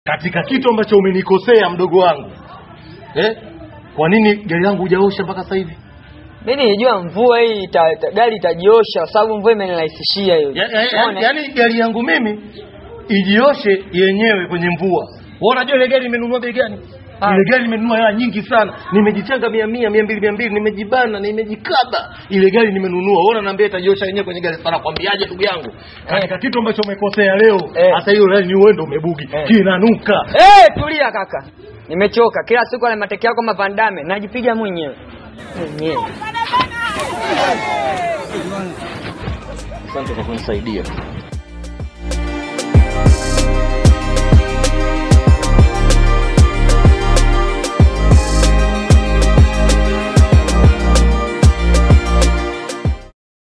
katika kitu ambacho umenikosea mdogo wangu eh? Kwa nini gari yangu hujaosha mpaka sasa hivi? Mimi nilijua mvua hii ita, ita, gari itajiosha kwa sababu mvua imenirahisishia hiyo. Ya- ya- ya- Unaona? Yaani gari yangu mimi ijioshe yenyewe kwenye mvua. Wewe unajua ile gari nimenunua bei gani? Ah. Ile gari nimenunua hela nyingi sana, nimejitenga mia mia mia mbili mia mbili, nimejibana nimejikaba. Ile gari nimenunua, wewe unaniambia itajiosha yenyewe kwenye gari. Sana kwambiaje ndugu yangu, katika kitu ambacho umekosea leo, Eh. hata hiyo gari ni wewe ndio umebugi, Eh. kinanuka. Eh, tulia kaka. Nimechoka. Kila siku ale mateke yako mapandame. Najipiga mwenyewe. Mwenyewe. Asante kwa kunisaidia.